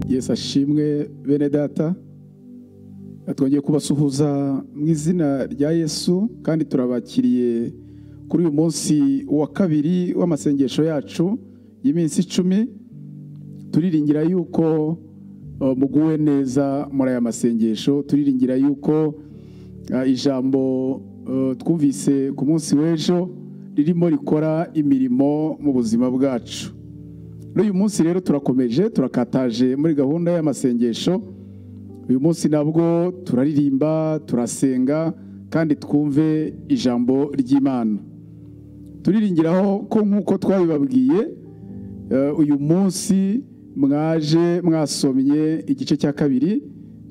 yesu ashimwe bene data twongeye kubasuhuza mu izina rya yesu kandi turabakiriye kuri uyu munsi wa kabiri w'amasengesho yacu y'iminsi icumi turiringira yuko uh, muguwe neza muri aya masengesho turiringira yuko uh, ijambo uh, twumvise ku munsi w'ejo ririmo rikora imirimo mu buzima bwacu n'uyu munsi rero turakomeje turakataje muri gahunda y'amasengesho uyu munsi nabwo turaririmba turasenga kandi twumve ijambo ry'imana turiringiraho ko nk'uko twabibabwiye eh, uyu munsi mwaje mwasomye igice cya kabiri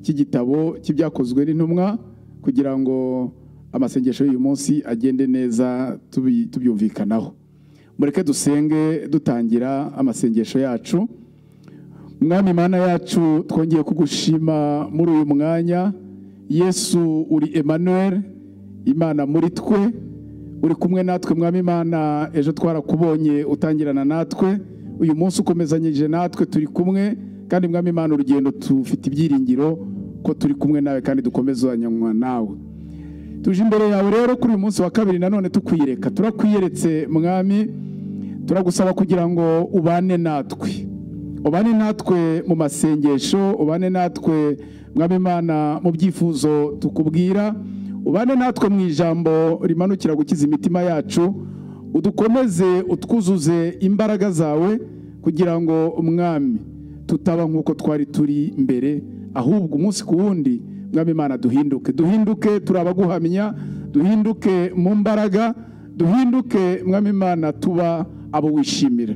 cy'igitabo cy'ibyakozwe n'intumwa kugira ngo amasengesho y'uyu munsi agende neza tubi- tubyumvikanaho mureke dusenge dutangira amasengesho yacu mwami mana yacu twongeye kugushima muri uyu mwanya yesu uri emmanuel imana muri twe uri kumwe natwe mwami imana ejo twarakubonye utangirana natwe uyu munsi ukomezanyije natwe turi kumwe kandi mwami imana urugendo tufite ibyiringiro ko turi kumwe nawe kandi dukomezanywa nawe tuje imbere yawe rero kuri uyu munsi wa kabiri nanone tukwiyereka turakwiyeretse mwami turagusaba kugira ngo ubane natwe ubane natwe mu masengesho ubane natwe mwami imana mu byifuzo tukubwira ubane natwe mu ijambo rimanukira gukiza imitima yacu udukomeze utwuzuze imbaraga zawe kugira ngo umwami tutaba nk'uko twari turi mbere ahubwo umunsi ku wundi mwami imana duhinduke duhinduke turi abaguhamya duhinduke mu mbaraga duhinduke mwami imana tuba abo wishimira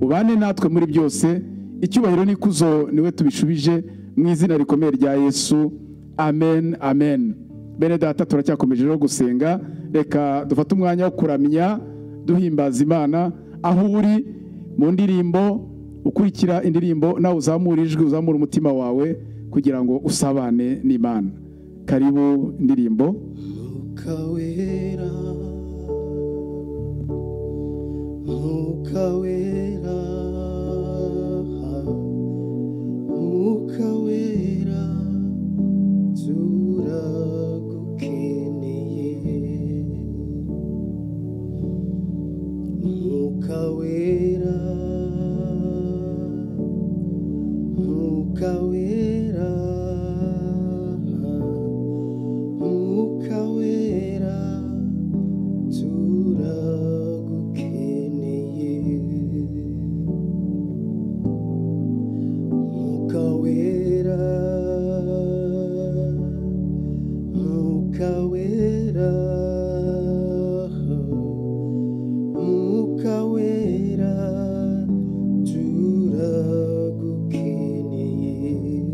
ubane natwe muri byose icyubahiro n'ikuzo niwe tubishubije mu izina rikomeye rya yesu amen amen bene data turacyakomeje rero gusenga reka dufate umwanya wo kuramya duhimbaza imana aho uri mu ndirimbo ukurikira indirimbo nawe uzamura ijwi uzamura umutima wawe kugira ngo usabane n'imana karibu indirimbo Mwuka wera Mwuka wera Mwuka wera turagukeneye Mwuka wera Mwuka wera Mwuka wera turagukeneye Mwuka wera Mwuka wera Mwuka wera turagukeneye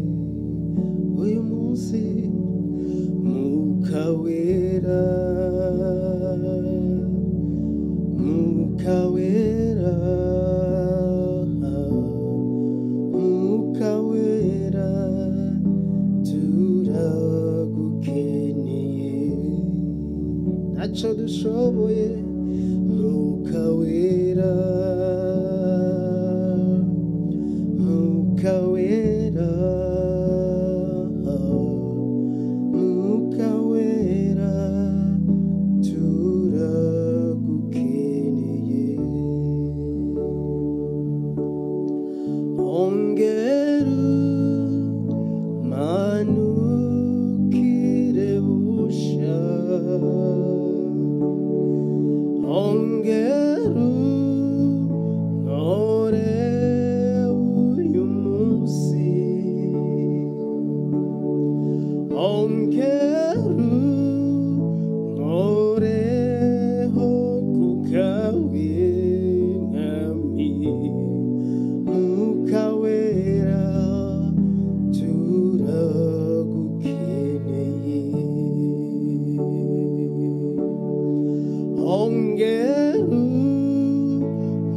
uyu munsi Mwuka wera Mwuka wera Mwuka wera turagukeneye ntacyo dushoboye Mwuka wera Mwuka wera Mwuka wera turagukeneye ongera manukire busha ongera ntore uyu munsi ongeru ngoreho kukawe mwami mwuka wera turagukeneye ongeru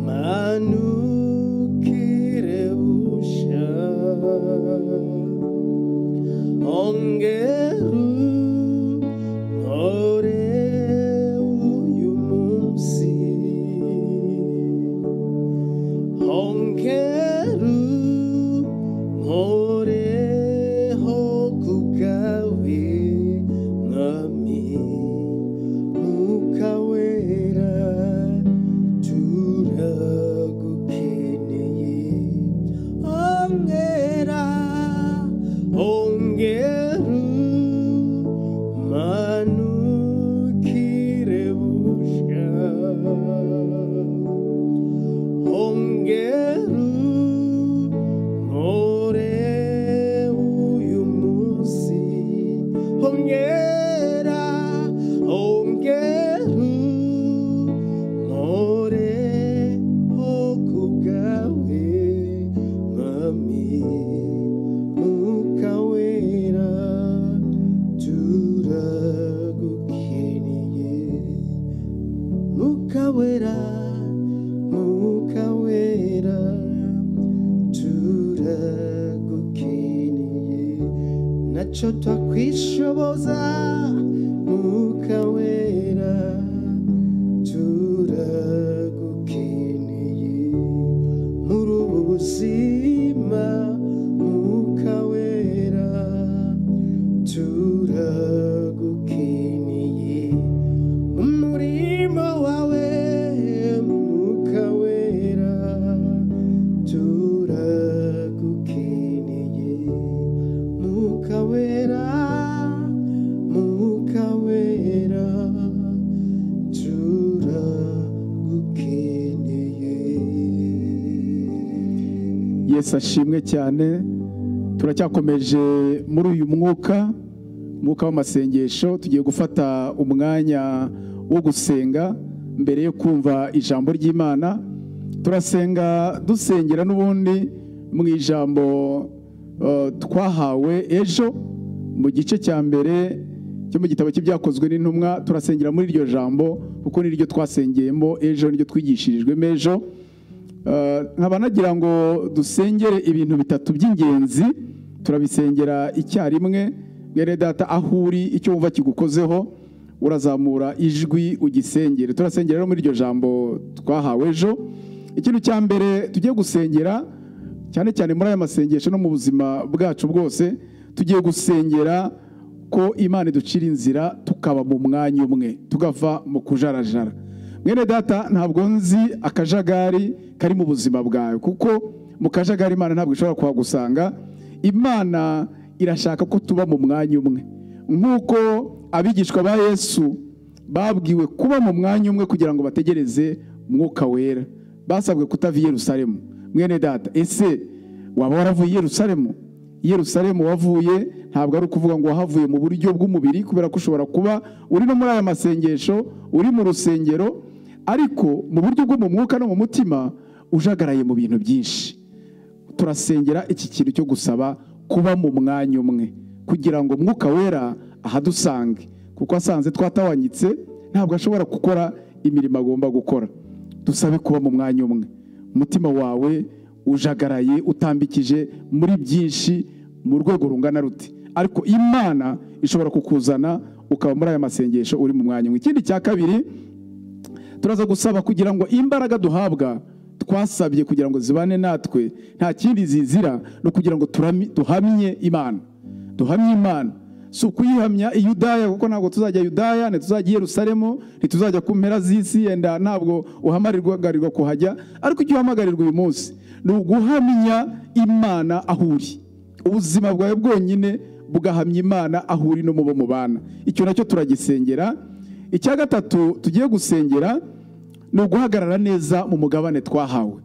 manukire busha ongeru ore uyu munsi ongeru ore bwawe mwami mwuka wera turagukeneye mukawera mukawera turagukeneye nacyo twakwishoboza mukawera turagukeneye muri ubu buzima mukawera turagukeneye umurima wawe mwuka wera turagukeneye mwuka wera mwuka wera turagukeneye yesu ashimwe cyane turacyakomeje muri uyu mwuka umwuka w'amasengesho tugiye gufata umwanya wo gusenga mbere yo kumva ijambo ry'imana turasenga dusengera n'ubundi mu ijambo eh, twahawe ejo mu gice cya mbere cyo mu gitabo cy'ibyakozwe n'intumwa turasengera muri iryo jambo kuko niryo twasengeyemo ejo niryo twigishirijwemo ejo Eh, nkaba nagira ngo dusengere ibintu bitatu by'ingenzi turabisengera icyarimwe mwene data aho uri icyo wumva kigukozeho urazamura ijwi ugisengere turasengera rero muri iryo jambo twahawe ejo ikintu cya mbere tugiye gusengera cyane cyane muri aya masengesho no mu buzima bwacu bwose tugiye gusengera ko imana iducira inzira tukaba mu mwanya umwe tugava mu kujarajara mwene data ntabwo nzi akajagari kari mu buzima bwawe kuko mu kajagari imana ntabwo ishobora kuhagusanga imana irashaka ko tuba mu mwanya umwe nk'uko abigishwa ba yesu babwiwe kuba mu mwanya umwe kugira ngo bategereze mwuka wera basabwe kutava i yerusalemu mwene data ese waba waravuye i yerusalemu i yerusalemu wavuye ntabwo ari ukuvuga ngo wahavuye mu buryo bw'umubiri kubera ko ushobora kuba uri no muri aya masengesho uri mu rusengero ariko mu buryo bwo mu mwuka no mu mutima ujagaraye mu bintu byinshi turasengera iki kintu cyo gusaba kuba mu mwanya umwe kugira ngo umwuka wera ahadusange kuko asanze twatawanyitse ntabwo ashobora gukora imirimo agomba gukora dusabe kuba mu mwanya umwe umutima wawe ujagaraye utambikije muri byinshi mu rwego rungana rute ariko imana ishobora kukuzana ukaba muri aya masengesho uri mu mwanya umwe ikindi cya kabiri turaza gusaba kugira ngo imbaraga duhabwa twasabye kugira ngo zibane natwe nta kindi zizira no kugira ngo turami- duhamye imana duhamye imana si ukuyihamya i yudaya kuko ntabwo tuzajya yudaya ntituzajya i yerusalemu ntituzajya ku mpera z'isi yenda ntabwo uhamagarirwa kuhajya ariko icyo uhamagarirwa uyu munsi ni uguhamya imana aho uri ubuzima bwawe bwonyine bugahamya imana aho uri no mu bo mubana icyo nacyo turagisengera icya gatatu tugiye gusengera ni uguhagarara neza mu mugabane twahawe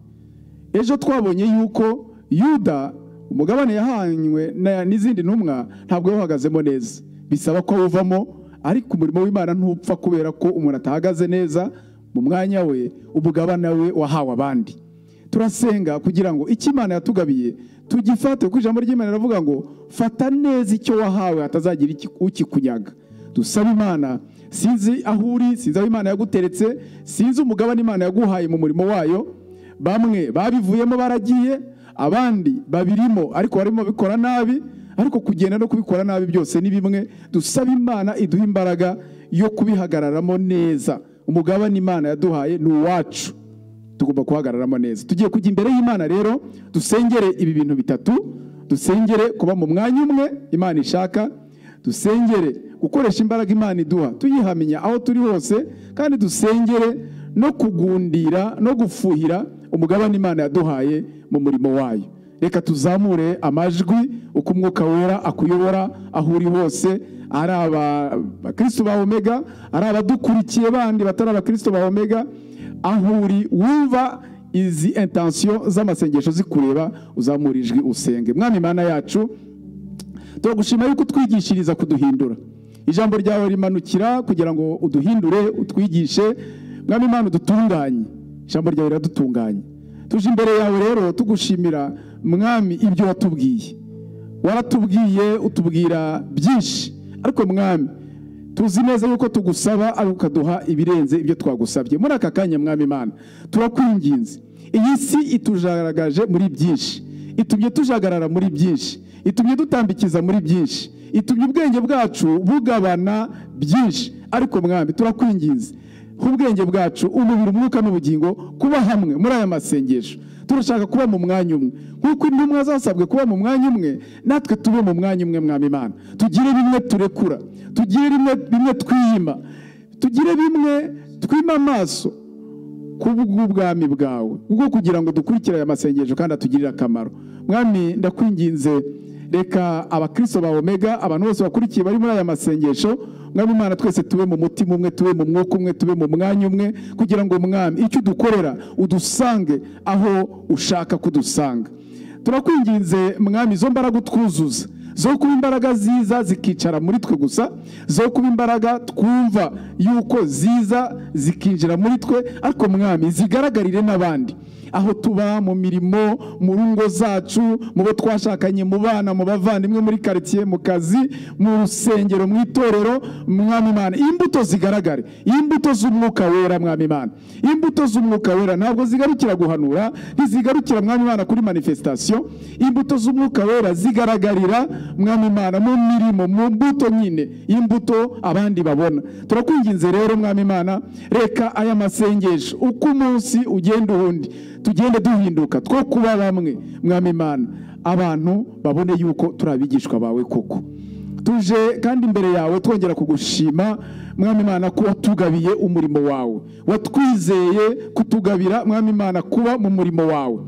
ejo twabonye yuko yuda umugabane yahanywe na- n'izindi ntumwa ntabwo yawuhagazemo neza bisaba ko awuvamo ariko umurimo w'imana ntupfa kubera ko umuntu atahagaze neza mu mwanya we umugabane we wahawe abandi turasenga kugira ngo icyo imana yatugabiye tugifate kuko ijambo ry'imana riravuga ngo fata neza icyo wahawe hatazagira iki- ukikunyaga dusaba imana sinzi aho uri sinzi aho imana yaguteretse sinzi umugabane imana yaguhaye mu murimo wayo bamwe babivuyemo baragiye abandi babirimo ariko barimo babikora nabi ariko kugenda no kubikora nabi byose ni bimwe dusaba imana iduha imbaraga yo kubihagararamo neza umugabane imana yaduhaye ni uwacu tugomba guhagararamo neza tugiye kujya imbere y'imana rero dusengere ibi bintu bitatu dusengere kuba mu mwanya umwe imana ishaka dusengere gukoresha imbaraga imana iduha tuyihamenya aho turi hose kandi dusengere no kugundira no gufuhira umugabane imana yaduhaye mu murimo wayo reka tuzamure amajwi uko umwuka wera akuyobora aho uri hose ari abakristo ba omega ari abadukurikiye bandi batari abakristo ba omega aho uri wumva izi intensiyo z'amasengesho zikureba uzamura ijwi usenge mwami mana yacu turagushima yuko utwigishiriza kuduhindura ijambo ryawe rimanukira kugira ngo uduhindure utwigishe mwami mana udutunganye ijambo ryawe riradutunganye tuje imbere yawe rero tugushimira mwami ibyo watubwiye waratubwiye utubwira byinshi ariko mwami tuzi neza yuko tugusaba ari ukaduha ibirenze ibyo twagusabye muri aka kanya mwami imana turakwinginze iyi si itujagaragaje muri byinshi itumye tujagarara muri byinshi itumye dutambikiza muri byinshi itumye ubwenge bwacu bugabana byinshi ariko mwami turakwinginze ubwenge bwacu umubiri umwuka n'ubugingo kuba hamwe muri aya masengesho turashaka kuba mu mwanya umwe nk'uko intumwa zasabwe kuba mu mwanya umwe natwe tube mu mwanya umwe mwami imana tugire bimwe turekura tugire bimwe bimwe twiyima tugire bimwe twima amaso ku bw'ubwami bwawe bwo kugira ngo dukurikire aya masengesho kandi atugirire akamaro mwami ndakwinginze reka abakristo ba omega abantu bose bakurikiye bari muri aya masengesho mwami imana twese tube mu mutima umwe tube mu mwuka umwe tube mu mwanya umwe kugira ngo mwami icyo udukorera udusange aho ushaka kudusanga turakwinginze mwami izo mbaraga utwuzuza zo kuba imbaraga ziza zikicara muri twe gusa zo kuba imbaraga twumva yuko ziza zikinjira muri twe ariko mwami zigaragarire n'abandi aho tuba mu mirimo mu ngo zacu mu bo twashakanye mu bana mu bavandimwe muri karitsiye mu kazi mu rusengero mu itorero mwami imana imbuto zigaragare imbuto z'umwuka wera mwami imana imbuto z'umwuka wera ntabwo zigarukira guhanura ntizigarukira mwami imana kuri manifestation imbuto z'umwuka wera zigaragarira mwami imana mu mirimo mu mbuto nyine imbuto abandi babona turakwinginze rero mwami imana reka aya masengesho uko umunsi ugenda uwundi tugende duhinduka two kuba bamwe mwami imana abantu babone yuko turi abigishwa bawe koko tuje kandi imbere yawe twongera kugushima mwami imana ko watugabiye umurimo wawe watwizeye kutugabira mwami imana kuba mu murimo wawe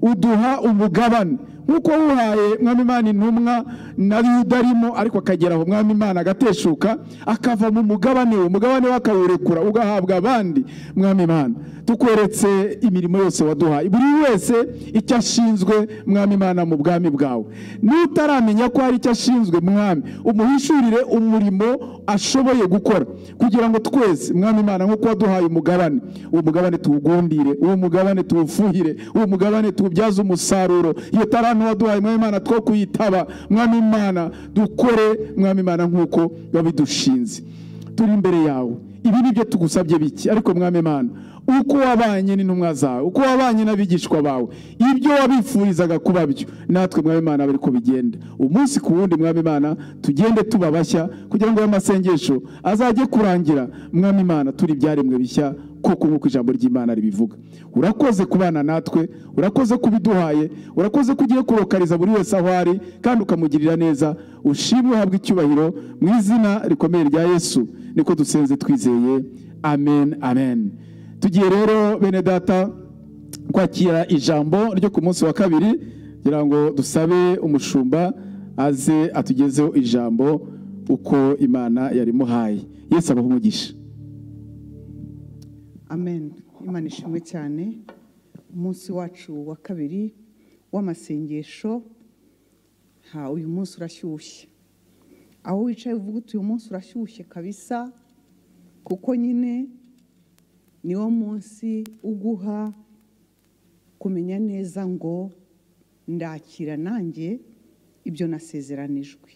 uduha umugabane nk'uko wuhaye mwami imana intumwa na yuda arimo ariko akagera aho mwami imana agateshuka akava mu mugabane we umugabane we akawurekura ugahabwa abandi mwami imana tukweretse imirimo yose waduhaye buri wese icyo ashinzwe mwami imana mu bwami bwawe n'utaramenya ko hari icyo ashinzwe mwami umuhishurire umurimo ashoboye gukora kugira ngo twese mwami imana nk'uko waduhaye umugabane uwo mugabane tuwugundire uwo mugabane tuwufuhire uwo mugabane tuwubyaze umusaruro iyo tarame abantu waduhaye mwami imana two kuyitaba mwami imana dukore mwami imana nk'uko wabidushinze turi imbere yawe ibi ni byo tugusabye biki ariko mwami imana uko wabanye n'intumwa zawe uko wabanye n'abigishwa bawe ibyo wabifurizaga kuba byo natwe mwami imana bari ko bigenda umunsi ku wundi mwami imana tugende tuba bashya kugira ngo ayo masengesho azajye kurangira mwami imana turi ibyaremwe bishya koko nk'uko ijambo ry'imana ribivuga urakoze kubana natwe urakoze kubiduhaye urakoze ko ugiye kurokariza buri wese aho ari kandi ukamugirira neza ushimwe uhabwe icyubahiro mu izina rikomeye rya yesu niko dusenze twizeye amen amen tugiye rero bene data kwakira ijambo ryo ku munsi wa kabiri kugira ngo dusabe umushumba aze atugezeho ijambo uko imana yarimuhaye yesu abaho umugisha amen imana ishimwe cyane umunsi wacu wa kabiri w'amasengesho ha uyu munsi urashyushye aho wicaye uvuga uti uyu munsi urashyushye kabisa kuko nyine niwo munsi uguha kumenya neza ngo ndakira nanjye ibyo nasezeranijwe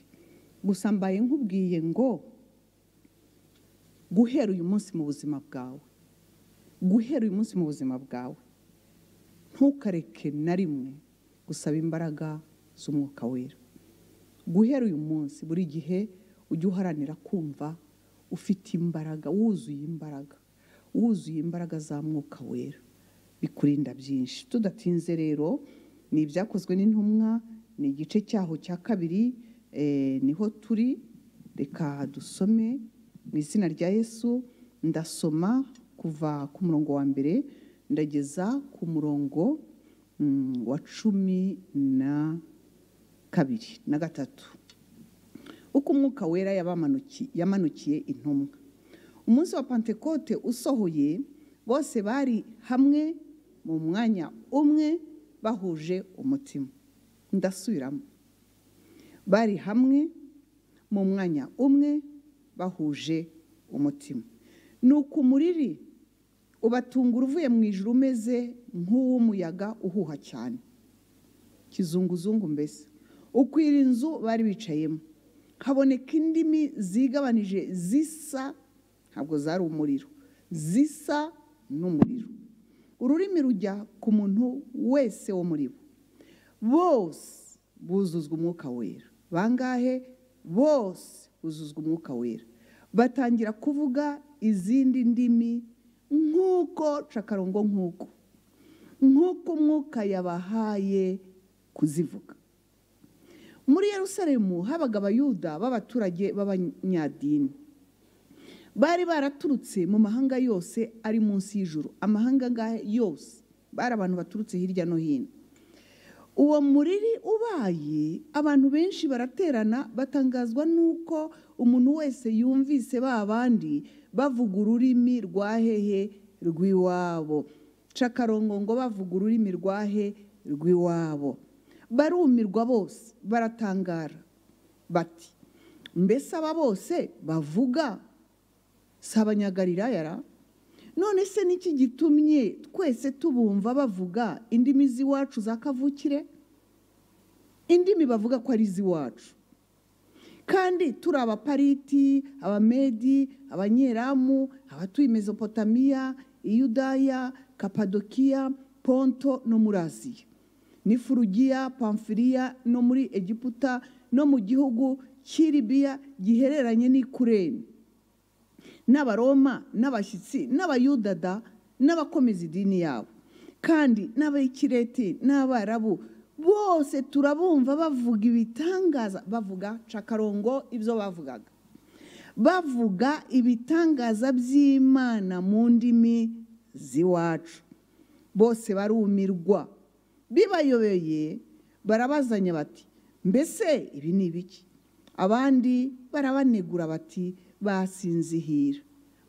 gusa mbaye nkubwiye ngo guhera uyu munsi mu buzima bwawe guhera uyu munsi mu buzima bwawe ntukareke na rimwe gusaba imbaraga z'umwuka wera guhera uyu munsi buri gihe ujye uharanira kumva ufite imbaraga wuzuye imbaraga wuzuye imbaraga za mwuka wera bikurinda byinshi tudatinze rero ni ibyakozwe n'intumwa ni igice cyaho cya kabiri eh, niho turi reka dusome mu izina rya yesu ndasoma kuva ku murongo wa mbere ndageza ku murongo mm, wa cumi na kabiri na gatatu uko umwuka wera yabamanuki- yamanukiye intumwa umunsi wa pantekote usohoye bose bari hamwe mu mwanya umwe bahuje umutima ndasubiramo bari hamwe mu mwanya umwe bahuje umutima ni ukumuriri ubatungura uvuye mu ijoro umeze nk'uw'umuyaga uhuha cyane kizunguzungu mbese ukwira inzu bari bicayemo haboneka indimi zigabanije zisa ntabwo zari umuriro zisa n'umuriro ururimi rujya ku muntu wese wo muri bo bose buzuzwa umwuka wera bangahe bose buzuzwa umwuka wera batangira kuvuga izindi ndimi nk'uko cakarongo nk'uko nk'uko umwuka yabahaye kuzivuga muri Yerusalemu habaga abayuda b'abaturage b'abanyadini bari baraturutse mu mahanga yose ari munsi y'ijuru amahanga ngahe yose bari abantu baturutse hirya no hino uwo muriri ubaye abantu benshi baraterana batangazwa n'uko umuntu wese yumvise ba bandi bavuga ururimi rwa hehe rw'iwabo cakarongo ngo bavuga ururimi rwa he rw'iwabo barumirwa bose baratangara bati mbese aba bose bavuga si abanyagalilaya none se niki gitumye twese tubumva bavuga indimi z'iwacu za kavukire indimi bavuga ko ari iz'iwacu kandi turi abapariti abamedi abanyeramu abatuye mezopotamiya iyudaya kapadokiya ponto no muri aziya n'ifurugiya pamfiriya no muri egiputa no mu gihugu cy'iribiya gihereranye n'ikureni n'abaroma n'abashyitsi n'abayudada n'abakomeza idini yabo kandi n'abayikireti n'abarabu bose turabumva bavuga ibitangaza bavuga cakarongo ibyo bavugaga bavuga ibitangaza by'imana mu ndimi z'iwacu bose barumirwa bibayobeye barabazanya bati mbese ibi ni ibiki abandi barabanegura bati basinzihira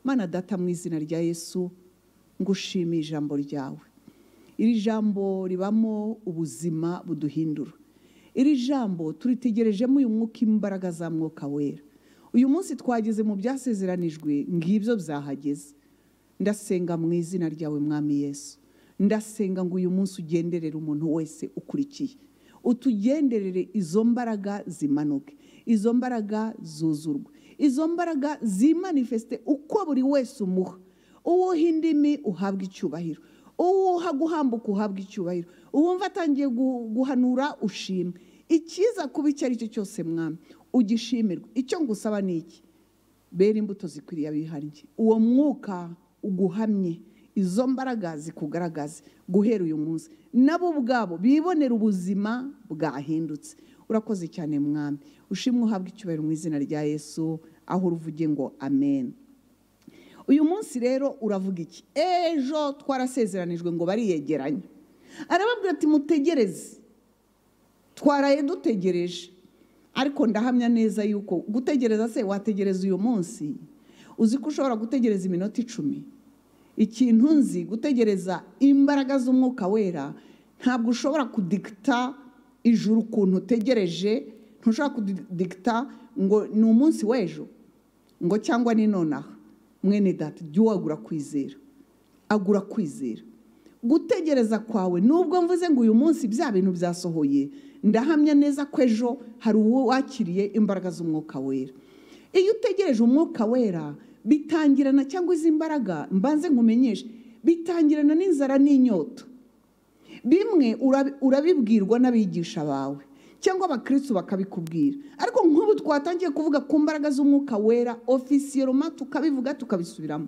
mana data mu izina rya yesu ngushimiye ijambo ryawe iri jambo ribamo ubuzima buduhindura iri jambo turitegerejemo uyu mwuka imbaraga za mwuka wera uyu munsi twageze mu byasezeranijwe ngibyo byahageze ndasenga mu izina ryawe mwami yesu ndasenga ngo uyu munsi ugenderere umuntu wese ukurikiye utugenderere izo mbaraga zimanuke izo mbaraga zuzurwe izo mbaraga zimanifesite uko buri wese umuha uwuha indimi uhabwa icyubahiro uwuha guhambuka uhabwa icyubahiro uwumva atangiye guhanura ushima ikiza kuba icyo ari cyo cyose mwami ugishimirwa icyo ngusaba ni iki bera imbuto zikwiriye abihariye uwo mwuka uguhamye izo mbaraga zikugaragaze guhera uyu munsi nabo ubwabo bibonera ubuzima bwahindutse urakoze cyane mwami ushimwe uhabwa icyubahiro mu izina rya yesu aho uruvuge ngo amen uyu munsi rero uravuga iki ejo twarasezeranijwe ngo bariyegeranye arababwira ati mutegereze twaraye dutegereje ariko ndahamya neza yuko gutegereza se wategereza uyu munsi uzi ko ushobora gutegereza iminota icumi ikintu nzi gutegereza imbaraga z'umwuka wera ntabwo ushobora kudigita ijuru ukuntu utegereje ntushobora kudigita ngo ni umunsi w'ejo ngo cyangwa ni nonaha mwene data jya uwagura kwizera agura kwizera gutegereza kwawe nubwo mvuze ngo uyu munsi bya bintu byasohoye ndahamya neza ko ejo hari uwo wakiriye imbaraga z'umwuka wera iyo utegereje umwuka wera bitangirana cyangwa izi mbaraga mbanze nkumenyeshe bitangirana n'inzara n'inyota bimwe urabibwirwa n'abigisha bawe cyangwa abakirisitu bakabikubwira ariko nk'ubu twatangiye kuvuga ku mbaraga z'umwuka wera ofisiyeroma tukabivuga tukabisubiramo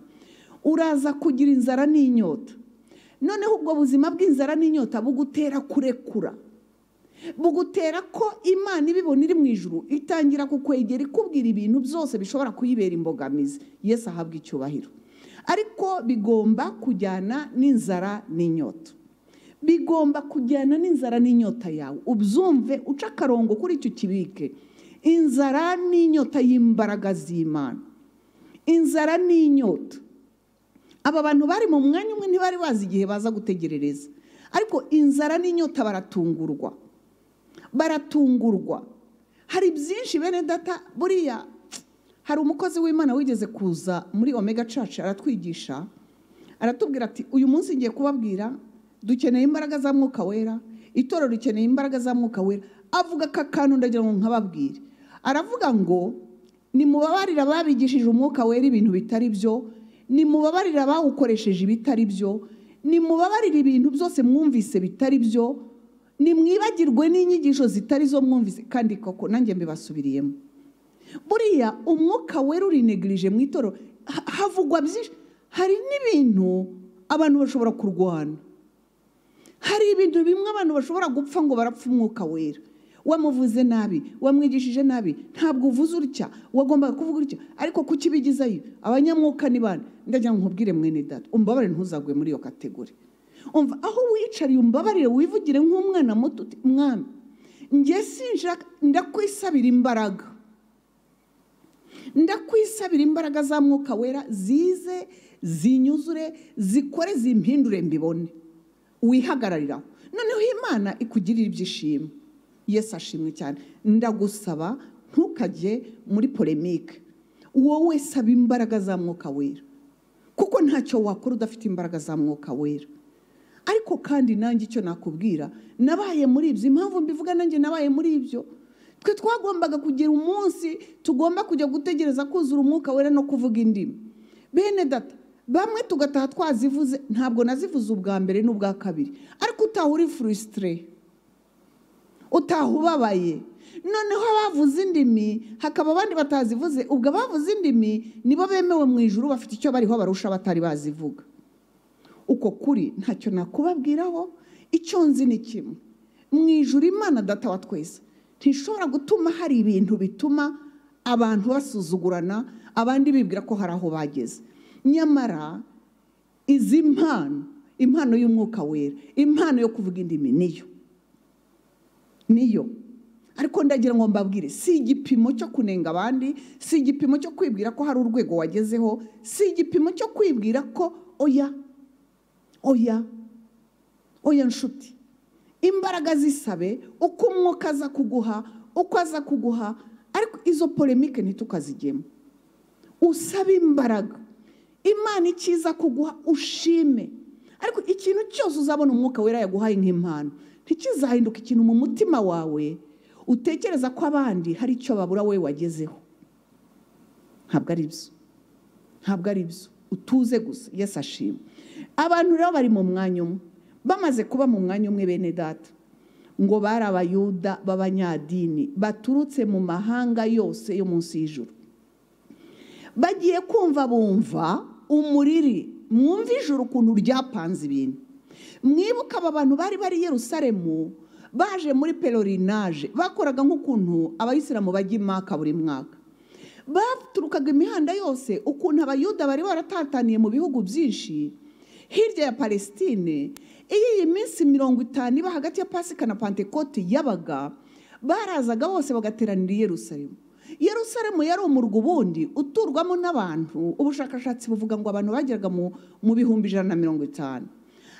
uraza kugira inzara n'inyota noneho ubwo buzima bw'inzara n'inyota bugutera kurekura bugutera ko imana ibibona iri mu ijuru itangira kukwegera ikubwira ibintu byose bishobora kuyibera imbogamizi yesi ahabwa icyubahiro ariko bigomba kujyana n'inzara n'inyota bigomba kujyana n'inzara n'inyota yawe ubyumve uca akarongo kuri icyo kibike inzara n'inyota y'imbaraga z'imana inzara n'inyota aba bantu bari mu mwanya umwe ntibari bazi igihe baza gutegerereza ariko inzara n'inyota baratungurwa baratungurwa hari byinshi bene data buriya hari umukozi w'imana wigeze kuza muri omega caca aratwigisha aratubwira ati uyu munsi ngiye kubabwira dukeneye imbaraga za mwuka wera itorero rikeneye imbaraga za mwuka wera avuga aka kantu ndagira ngo nkababwire aravuga ngo nimubabarire ababigishije umwuka wera ibintu bitari byo nimubabarire abawukoresheje ibitari byo nimubabarire ibintu byose mwumvise bitari byo nimwibagirwe n'inyigisho zitari zo mwumvise kandi koko nanjye mbibasubiriyemo buriya umwuka wera urinegirije mu itorero ha- havugwa byinshi hari n'ibintu abantu bashobora kurwana hari ibintu bimwe abantu bashobora gupfa ngo barapfa umwuka wera wamuvuze nabi wamwigishije nabi ntabwo uvuze utya wagombaga kuvuga utya ariko kukibigizayo abanyamwuka ni bande ndagira ngo nkubwire mwene data umbabare ntuzagwe muri iyo kategori umva aho wicariye umbabarire wivugire nk'umwana muto uti mwami njye sinshaka ndakwisabira imbaraga ndakwisabira imbaraga za mwuka wera zize zinyuzure zikore zimpindure mbibone wihagarariraho noneho imana ikugirira ibyishimo yesu ashimwe cyane ndagusaba ntukajye muri polemike wowe saba imbaraga za mwuka wera kuko ntacyo wakora udafite imbaraga za mwuka wera ariko kandi nanjye icyo nakubwira nabaye muri ibyo impamvu mbivuga nanjye nabaye muri ibyo twe twagombaga kugira umunsi tugomba kujya gutegereza kuzura umwuka wera no kuvuga indimi bene data bamwe tugataha twazivuze ntabwo nazivuze ubwa mbere n'ubwa kabiri ariko utaha uri furisitire utaha ubabaye noneho abavuze indimi hakaba abandi batazivuze ubwo abavuze indimi nibo bemewe mu ijuru bafite icyo bariho barusha abatari bazivuga uko kuri ntacyo nakubabwiraho icyo nzi ni kimwe mu ijuru imana data wa twese ntishobora gutuma hari ibintu bituma abantu basuzugurana abandi bibwira ko hari aho bageze nyamara izi mpano impano y'umwuka wera impano yo kuvuga indimi niyo niyo ariko ndagira ngo mbabwire si igipimo cyo kunenga abandi si igipimo cyo kwibwira ko hari urwego wagezeho si igipimo cyo kwibwira ko oya oya oya nshuti imbaraga zisabe uko umwuka aza kuguha uko aza kuguha ariko izo polemike ntitukazigemo usaba imbaraga imana icyiza kuguha ushime ariko ikintu cyose uzabona umwuka wera yaguhaye nk'impano ntikizahinduka ikintu mu mutima wawe utekereza ko abandi hari icyo babura wowe wagezeho ntabwo ari byo ntabwo ari byo utuze gusa yesu ashima abantu rero bari mu mwanya umwe bamaze kuba mu mwanya umwe bene data ngo bari abayuda b'abanyadini baturutse mu mahanga yose yo munsi y'ijuru bagiye kumva bumva umuriri mwumva ijuru ukuntu ryapanze ibintu mwibuka aba bantu bari bari i yerusalemu baje muri perorinaje bakoraga nk'ukuntu abayisilamu bajya i maka buri mwaka baturukaga imihanda yose ukuntu abayuda bari baratataniye mu bihugu byinshi hirya ya palestine iyo iyi minsi mirongo itanu iba hagati ya pasika na pantekote yabaga barazaga bose bagateranira i yerusalemu yerusalemu yari umurwa ubundi uturwamo n'abantu ubushakashatsi buvuga ngo abantu bageraga mu- mu bihumbi ijana na mirongo itanu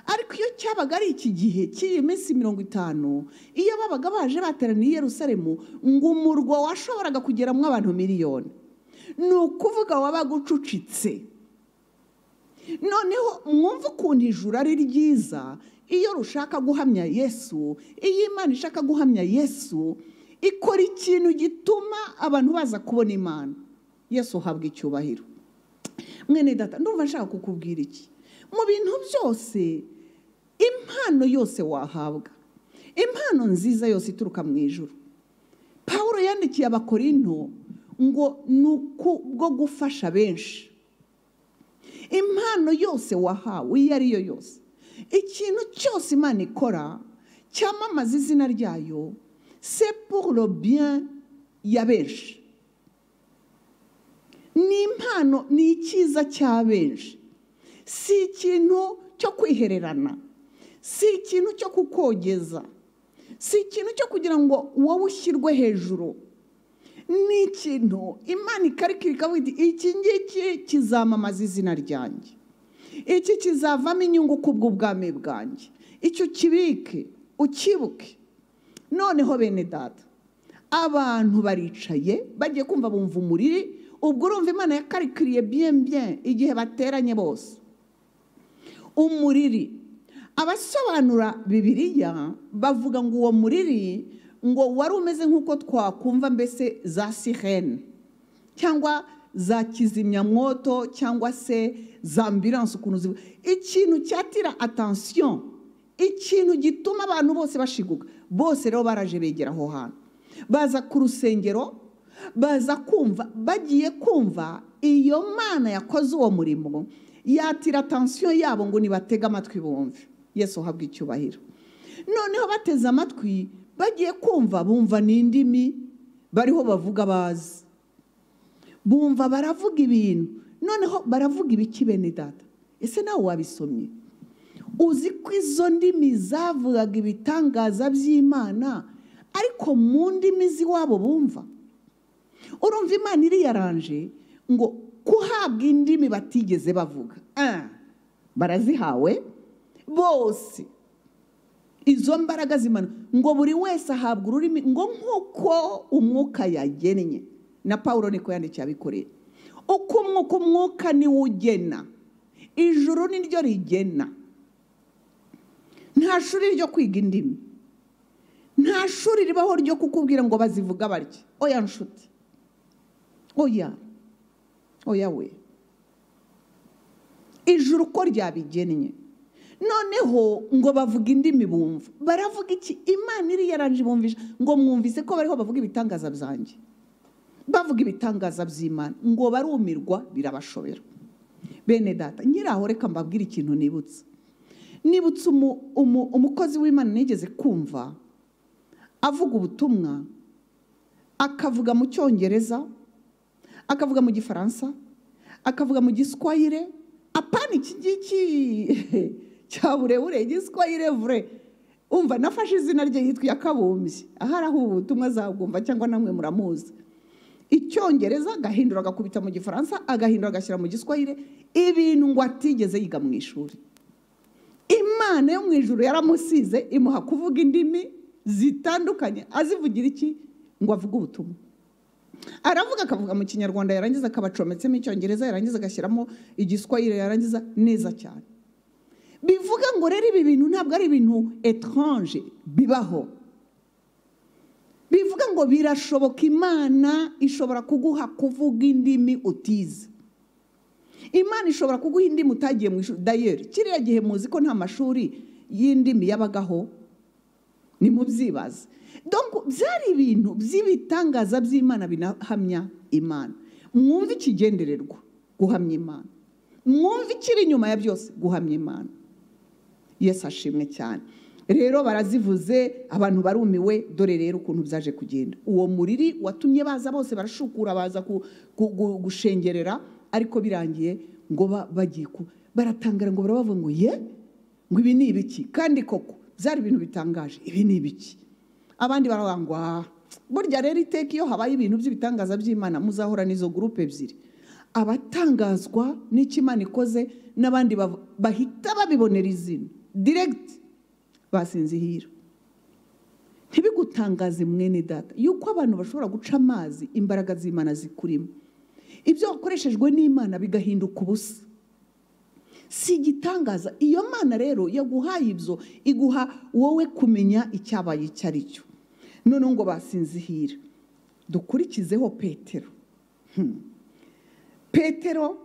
ariko iyo cyabaga ari iki gihe cy'iyi minsi mirongo itanu iyo babaga baje bateraniye i yerusalemu ngo umurwa washoboraga kugeramo abantu miliyoni ni ukuvuga wabaga ucucitse noneho mwumve ukuntu ijuru ari ryiza iyo rushaka guhamya yesu iyo imana ishaka guhamya yesu ikora ikintu gituma abantu baza kubona imana yesu uhabwa icyubahiro mwene data ndumva nshaka kukubwira iki mu bintu byose impano yose wahabwa impano nziza yose ituruka mu ijuru pawulo yandikiye abakorinto ngo ni uku bwo gufasha benshi impano yose wahawe iyo ari yo yose ikintu cyose imana ikora cyamamaza izina ryayo c'est pour le bien ya benshi ni impano ni icyiza cya benshi si ikintu cyo kwihererana si ikintu cyo kukogeza si ikintu cyo kugira ngo wowe ushyirwe hejuru ni ikintu imana ikarikira ikavuga iti iki ngiki kizamamaza izina ryanjye iki kizavamo inyungu kubw'ubwami bwanjye icyo ukibike ukibuke noneho bene data abantu baricaye bagiye kumva bumva umuriri ubwo urumva imana yakarikiriye bien bien igihe bateranye bose umuriri abasobanura bibiliya bavuga ngo uwo muriri ngo wari umeze nk'uko twakumva mbese za sirene cyangwa za kizimyamwoto cyangwa se za ambiranse ukuntu zivuga ikintu cyatira atansiyo ikintu gituma abantu bose bashiguka bose rero baraje begera aho hantu baza ku rusengero baza kumva bagiye kumva iyo mana yakoze uwo murimo yatira atansiyo yabo ngo nibatege amatwi bumve yesu uhabwe icyubahiro noneho bateze amatwi bagiye kumva bumva n'indimi bariho bavuga bazi bumva baravuga ibintu noneho baravuga ibiki bene data ese nawe wabisomye uzi ko izo ndimi zavugaga ibitangaza by'imana ariko mu ndimi z'iwabo bumva urumva imana iriyaranje ngo kuhabwa indimi batigeze bavuga Ah, barazihawe bose izo mbaraga z'imana ngo buri wese ahabwa ururimi ngo nk'uko umwuka yagennye na paul niko yandikiye abikorera uko umwuka umwuka niwo ugena ijuru ni ryo rigena nta shuri ryo kwiga indimi nta shuri ribaho ryo kukubwira ngo bazivuga barye oya nshuti oya oya we ijuru uko ryabigennye noneho ngo bavuga indimi bumva baravuga iki imana iri yaranje bumvisha ngo mwumvise ko bariho bavuga ibitangaza byanjye bavuga ibitangaza by'imana ngo barumirwa birabashobera bene data nyiraho reka mbabwire ikintu nibutse nibutse umu- umu- umukozi w'imana nigeze kumva avuga ubutumwa akavuga mu cyongereza akavuga mu gifaransa akavuga mu giswayire apana iki ngiki cya burebure igiswayire vure umva nafashe izina rye yitwa kabumbye ahari aho ubu butumwa azabwumva cyangwa namwe muramuzi icyongereza agahindura agakubita mu gifaransa agahindura agashyira mu giswayire ibintu ngo atigeze yiga mu ishuri imana yo mu ijuru yaramusize imuha kuvuga indimi zitandukanye azivugira iki ngo avuge ubutumwa aravuga akavuga mu kinyarwanda yarangiza akabacometsemo icyongereza yarangiza agashyiramo igiswayire yarangiza neza cyane bivuga ngo rero ibi bintu ntabwo ari ibintu etranje bibaho bivuga ngo birashoboka imana ishobora kuguha kuvuga indimi utize imana ishobora kuguha indimi utagiye mu ishuri dayeri kiriya gihe muzi ko nta mashuri y'indimi yabagaho ni mu byibaze Donc, byari ibintu by'ibitangaza by'imana binahamya imana mwumve ikigendererwa guhamya imana mwumve ikiri inyuma ya byose guhamya imana yesu ashimwe cyane rero barazivuze abantu barumiwe dore rero ukuntu byaje kugenda uwo muriri watumye baza bose barashukura baza ku- ku- gu- gushengerera ariko birangiye ngo ba- bagiye ku baratangara ngo barabavuga ngo ye ngo ibi ni ibiki kandi koko byari ibintu bitangaje ibi ni ibiki abandi baravuga ngo "Ah, burya rero iteka iyo habaye ibintu by'ibitangaza by'imana muzahora n'izo gurupe ebyiri abatangazwa n'icyo imana ikoze n'abandi bav- bahita babibonera izina diregiti basinzihira ntibigutangaze mwene data yuko abantu bashobora guca amazi imbaraga z'imana zikurimo ibyo wakoreshejwe n'imana bigahinduka ubusa si igitangaza iyo mana rero yaguhaye ibyo iguha wowe kumenya icyabaye icyo ari cyo noneho ngo basinzihire dukurikizeho petero Hmm. petero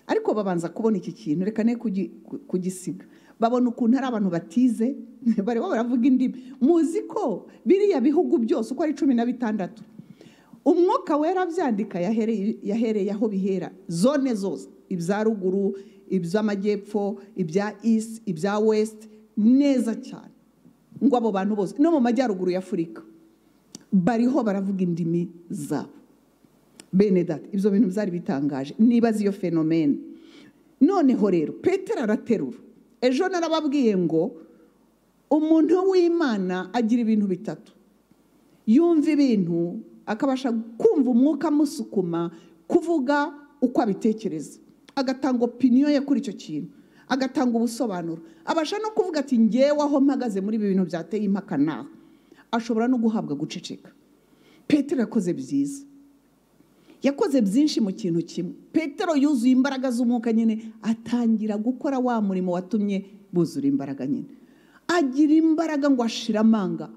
ariko babanza kubona iki kintu reka ne kugi- ku- kugisiga babona ukuntu hari abantu batize barimo baravuga indimi muzi ko biriya bihugu byose uko ari cumi na bitandatu umwuka wera abyandika yahereye yahereye aho bihera zone zose ibya ruguru iby'amajyepfo ibya isi ibya wesiti neza cyane ngo abo bantu bose no mu majyaruguru ya afurika bariho baravuga indimi zabo bene data ibyo bintu byari bitangaje nibaza iyo fenomene noneho rero petero araterura ejo narababwiye ngo umuntu w'imana agira ibintu bitatu yumva ibintu akabasha kumva umwuka amusukuma kuvuga uko abitekereza agatanga opiniyo ye kuri icyo kintu agatanga ubusobanuro abasha no kuvuga ati ngewe aho mpagaze muri ibi bintu byateye impaka naho ashobora no guhabwa guceceka petero yakoze byiza yakoze byinshi mu kintu kimwe petero yuzuye imbaraga z'umwuka nyine atangira gukora wa murimo watumye buzura imbaraga nyine agira imbaraga ngo ashire amanga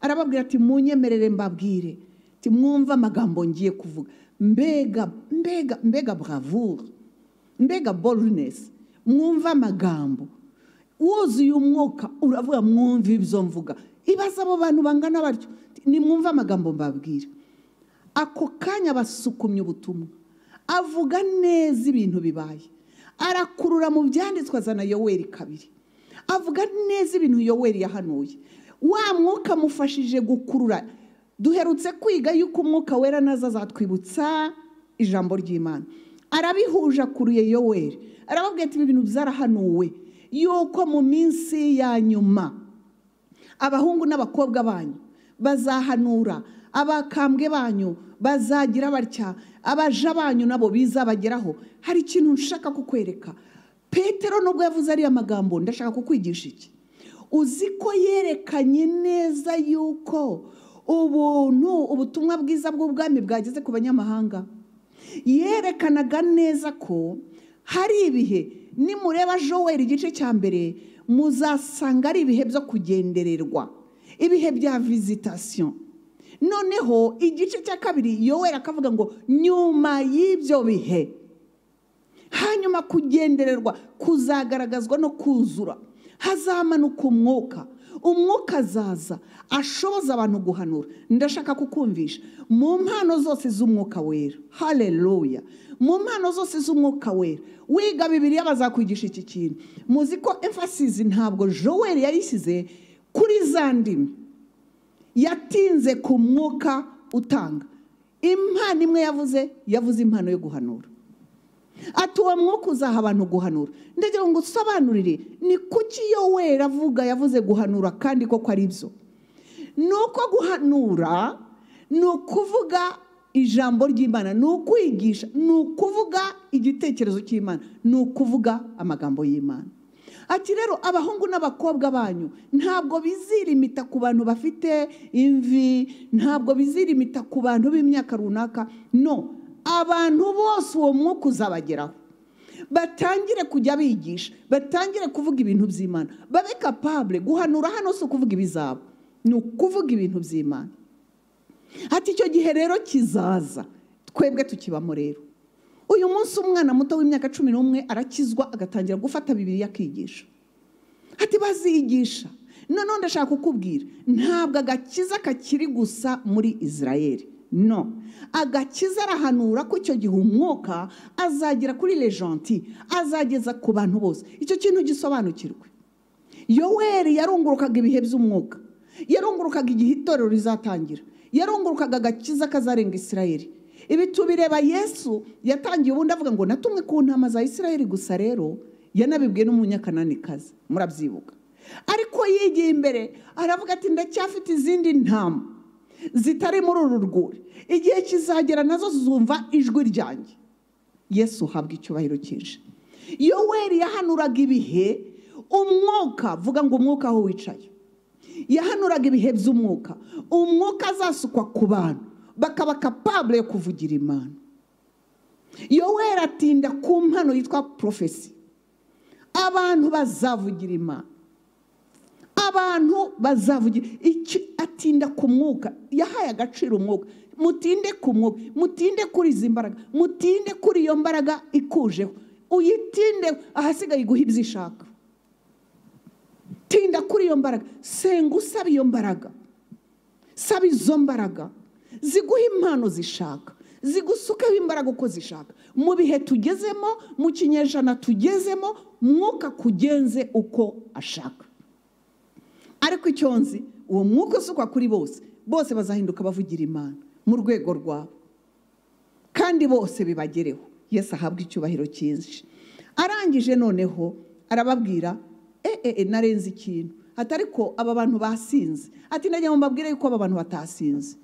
arababwira ati munyemerere mbabwire ati mwumve amagambo ngiye kuvuga mbega mbega mbega bravure mbega boldness mwumve amagambo wuzuye umwuka uravuga mwumve ibyo mvuga ibaza abo bantu bangana batyo nimwumve amagambo mbabwira ako kanya basukumye ubutumwa avuga neza ibintu bibaye arakurura mu byanditswe azana yoweri kabiri avuga neza ibintu yoweri yahanuye wa mwuka amufashije gukurura duherutse kwiga yuko umwuka wera naza azatwibutsa ijambo ry'imana arabihuje akuruye yoweri arababwira ati ibi bintu byarahanuwe yuko mu minsi ya nyuma abahungu n'abakobwa banyu bazahanura abakambwe banyu bazagira batya abaja banyu nabo bizabageraho hari ikintu nshaka kukwereka petero nubwo yavuze ariya magambo ndashaka kukwigisha iki uzi ko yerekanye neza yuko ubuntu ubutumwa bwiza bw'ubwami bwageze ku banyamahanga yerekanaga neza ko hari ibihe nimureba joweri igice cya mbere muzasanga ari ibihe byo kugendererwa ibihe bya vizitasiyo noneho igice cya kabiri yoweri akavuga ngo nyuma y'ibyo bihe hanyuma kugendererwa kuzagaragazwa no kuzura hazamanuka umwuka umwuka azaza ashoboza abantu guhanura ndashaka kukumvisha mu mpano zose z'umwuka wera hareruya mu mpano zose z'umwuka wera wiga bibiriya bazakwigisha iki kintu muzi ko emfasizi ntabwo joweri yayishyize kuri za ndimi yatinze ku mwuka utanga impano imwe yavuze yavuze impano yo guhanura ati uwo mwuka uzaha abantu guhanura ndagira ngo usobanurire ni kuki iyo wera avuga yavuze guhanura kandi koko ari byo ni uko guhanura ni ukuvuga ijambo ry'imana ni ukwigisha ni ukuvuga igitekerezo cy'imana ni ukuvuga amagambo y'imana ati rero abahungu n'abakobwa banyu ntabwo bizirimita ku bantu bafite imvi ntabwo bizirimita ku bantu b'imyaka runaka no abantu bose uwo mwuka uzabageraho batangire kujya bigisha batangire kuvuga ibintu by'imana babe kapabure guhanura hano si ukuvuga ibizabo ni ukuvuga ibintu by'imana ati icyo gihe rero kizaza twebwe tukibamo rero uyu munsi umwana muto w'imyaka cumi n'umwe arakizwa agatangira gufata bibiri akigisha ati bazigisha noneho ndashaka kukubwira ntabwo agakiza kakiri gusa muri israel no agakiza arahanura ko icyo gihe umwuka azagera kuri lejanti azageza ku bantu bose icyo kintu gisobanukirwe yoweri yarungurukaga ibihe by'umwuka yarungurukaga igihe itorero rizatangira yarungurukaga agakiza kazarenga israel ibi tubireba yesu yatangiye ubundi avuga ngo natumwe ku ntama za israel gusa rero yanabibwiye n'umunyakananikazi murabyibuka ariko yigiye imbere aravuga ati ndacyafite izindi ntama zitari muri uru rwuri igihe kizagera nazo zumva ijwi ryanjye yesu uhabwa icyubahiro cyinshi yoweri yahanuraga ibihe umwuka vuga ngo umwuka aho wicaye yahanuraga ibihe by'umwuka umwuka azasukwa ku bantu bakaba kapabure yo kuvugira imana yoweri atinda ku mpano yitwa porofesi abantu bazavugira imana abantu bazavugira atinda ku mwuka yahaye agaciro umwuka mutinde ku mwuka mutinde kuri izi mbaraga mutinde kuri iyo mbaraga ikujeho uyitinde ahasigaye iguha ibyo ishaka tinda kuri iyo mbaraga senga usaba iyo mbaraga saba izo mbaraga ziguha impano zishaka zigusukeho imbaraga uko zishaka mu bihe tugezemo mu kinyejana tugezemo mwuka kugenze uko ashaka ariko icyo nzi uwo mwuka usukwa kuri bose bose bazahinduka bavugira imana mu rwego rwabo kandi bose bibagereho yesi ahabwa icyubahiro cyinshi arangije noneho arababwira eee narenze ikintu atari ko aba bantu basinze ati ndagira ngo mbabwire yuko aba bantu batasinze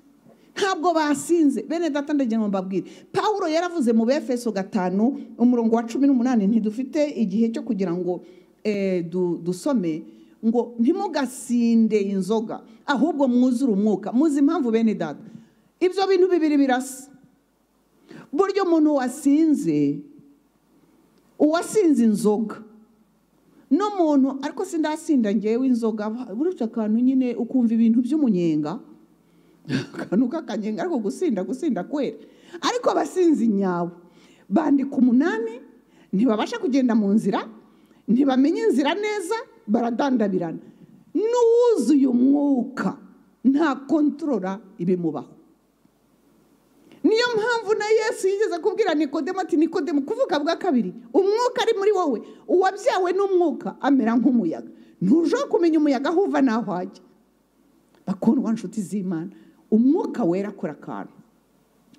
ntabwo basinze bene data ndagira ngo mbabwire paul yaravuze mu befeso gatanu umurongo wa cumi n'umunani ntidufite igihe cyo kugira ngo dusome ngo ntimugasinde inzoga ahubwo mwuzure umwuka muzi impamvu bene data ibyo bintu bibiri birasa burya umuntu wasinze uwasinze inzoga n'umuntu ariko sindasinda ngewe inzoga burya akantu nyine ukumva ibintu by'umunyenga akantu k'akanyenga ariko gusinda gusinda kwera ariko abasinzi nyawe bandika umunani ntibabasha kugenda mu nzira ntibamenya inzira neza baradandabirana n'uwuzuye umwuka nta kontorora ibimubaho niyo mpamvu na yesu yigeze kubwira nikodemu ati nikodemu kuvuga bwa kabiri umwuka ari muri wowe uwabyawe n'umwuka amera nk'umuyaga ntujeho kumenya umuyaga aho uva n'aho ajya bakundwa nshuti z'imana umwuka wera akora akantu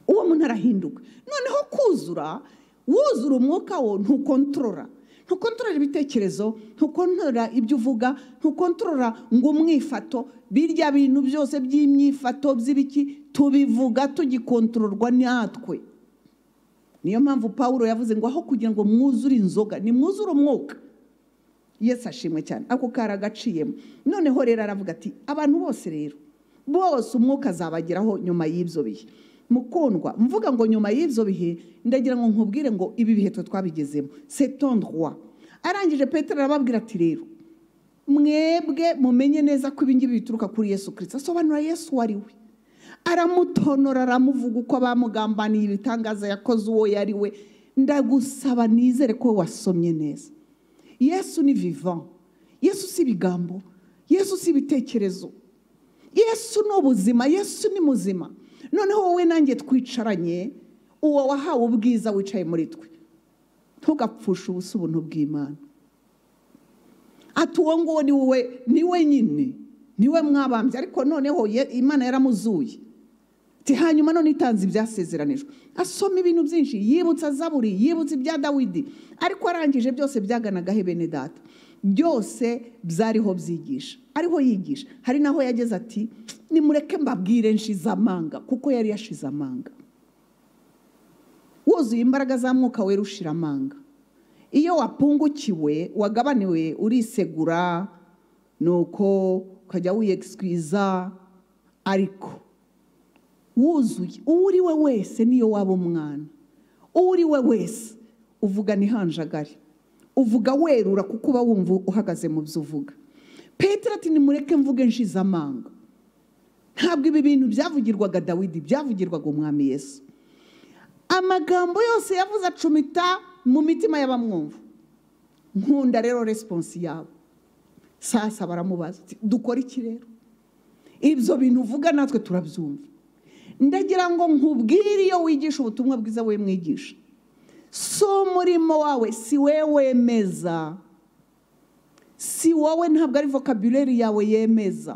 uwo muntu arahinduka noneho kuzura wuzura umwuka wo ntukontorora ntukontorora ibitekerezo ntukontorora ibyo uvuga ntukontorora ngo umwifato birya bintu byose by'imyifato by'ibiki tubivuga tugikontororwa natwe niyo mpamvu paul yavuze ngo aho kugira ngo mwuzure inzoga ni mwuzure umwuka yesu ashimwe cyane ako kari agaciyemo noneho rero aravuga ati abantu bose rero bose umwuka azabageraho nyuma y'ibyo bihe mukundwa mvuga ngo nyuma y'ibyo bihe ndagira ngo nkubwire ngo ibi bihe twe twabigezemo setondwa arangije Petero arababwira ati rero mwebwe mumenye neza ko ibingibi bituruka kuri yesu kirisita asobanura yesu uwo ari we aramutonora aramuvuga uko bamugambaniye ibitangaza yakoze uwo yari we ndagusaba nizere ko wasomye neza yesu ni vivan yesu si ibigambo yesu si ibitekerezo yesu ni ubuzima yesu ni muzima noneho wowe nanjye twicaranye uwo wahawe ubwiza wicaye muri twe ntugapfushe ubusa ubuntu bw'imana ati uwo nguwo ni wowe ni we nyine ni we mwabambye ariko noneho ye- imana yaramuzuye ati hanyuma none itanze ibyasezeranijwe asoma ibintu byinshi yibutsa zaburi yibutsa ibya dawidi ariko arangije byose byaganaga he bene data byose byariho byigisha ariho yigisha hari naho yageze ati nimureke mbabwire nshize amanga kuko yari yashize amanga wuzuye imbaraga za mwuka wera ushira amanga iyo wapungukiwe wagabaniwe urisegura nuko ukajya wiyegisikwiza ariko wuzuye uwo uri we wese niyo waba umwana uwo uri we wese uvuga ntihanjagare uvuga werura kuko uba wumva uhagaze mu byo uvuga petero ati nimureke mvuge nshize amanga ntabwo ibi bintu byavugirwaga dawidi byavugirwaga umwami yesu amagambo yose yavuze acumita mu mitima y'abamwumva nkunda rero resiponsi yabo sasa baramubaza ati, dukora iki rero ibyo bintu uvuga natwe turabyumva ndagira ngo nkubwire iyo wigisha ubutumwa bwiza we mwigisha si umurimo wawe si we wemeza si wowe ntabwo ari vokabuleri yawe yemeza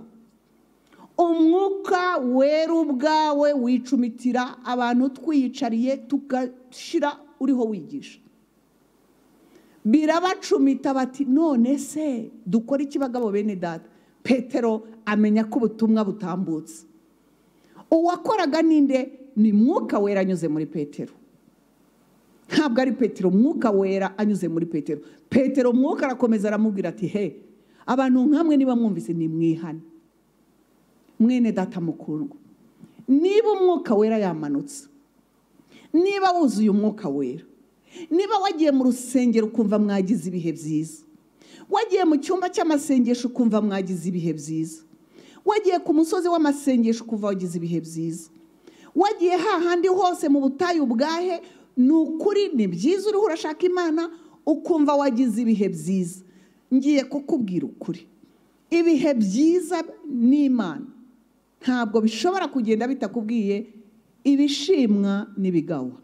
umwuka wera ubwawe wicumitira abantu twiyicariye tugashyira uriho wigisha birabacumita bati none se dukora iki bagabo bene data petero amenya ko ubutumwa butambutse uwakoraga ninde ni mwuka wera anyuze muri petero ntabwo ari petero mwuka wera anyuze muri petero petero mwuka arakomeza aramubwira ati he abantu nkamwe niba mwumvise nimwihane mwene data mukundwa niba umwuka wera yamanutse niba wuzuye umwuka wera niba wagiye mu rusengero ukumva mwagize ibihe byiza wagiye mu cyumba cy'amasengesho ukumva mwagize ibihe byiza wagiye ku musozi w'amasengesho ukumva wagize ibihe byiza wagiye hahandi hose mu butayu bwahe ni ukuri ni byiza uriho urashaka imana ukumva wagize ibihe byiza ngiye kukubwira ukuri ibihe byiza n'imana ntabwo bishobora kugenda bitakubwiye ibishimwa n'ibigawa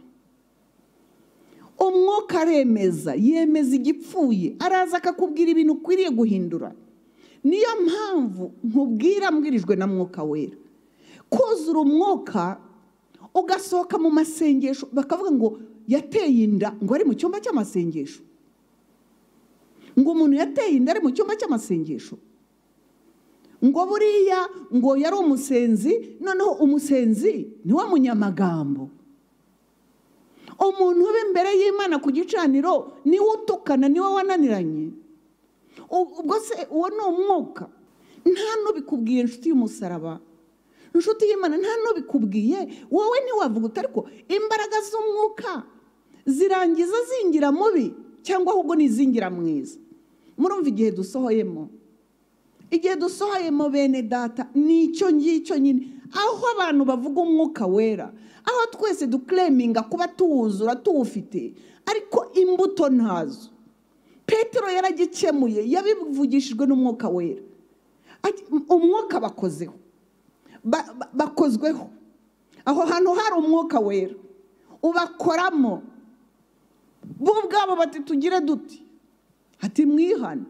umwuka aremeza yemeza igipfuye araza akakubwira ibintu ukwiriye guhindura niyo mpamvu nkubwira mbwirijwe na mwuka wera kuzura umwuka ugasohoka mu masengesho bakavuga ngo yateye inda ngo ari mu cyumba cy'amasengesho ngo umuntu yateye inda ari mu cyumba cy'amasengesho ngo buriya ngo yari umusenzi noneho umusenzi niwe munyamagambo umuntu uba imbere y'imana ku gicaniro niwe utukana niwe wananiranye U- ubwo se uwo ni umwuka nta n'ubikubwiye inshuti y'umusaraba inshuti y'imana nta n'ubikubwiye wowe ntiwavuga uti ariko imbaraga z'umwuka zirangiza zingira mubi cyangwa ahubwo n'izingira mwiza murumva igihe dusohoyemo igihe dusohoyemo bene data ni icyo ngicyo nyine aho abantu bavuga umwuka wera aho twese dukureminga kuba tuwuzura tuwufite ariko imbuto ntazo petero yaragikemuye yabivugishijwe n'umwuka wera Ati, umwuka bakozeho ba- ba- bakozweho aho hantu hari umwuka wera ubakoramo bo ubwabo bati tugire duti ati mwihane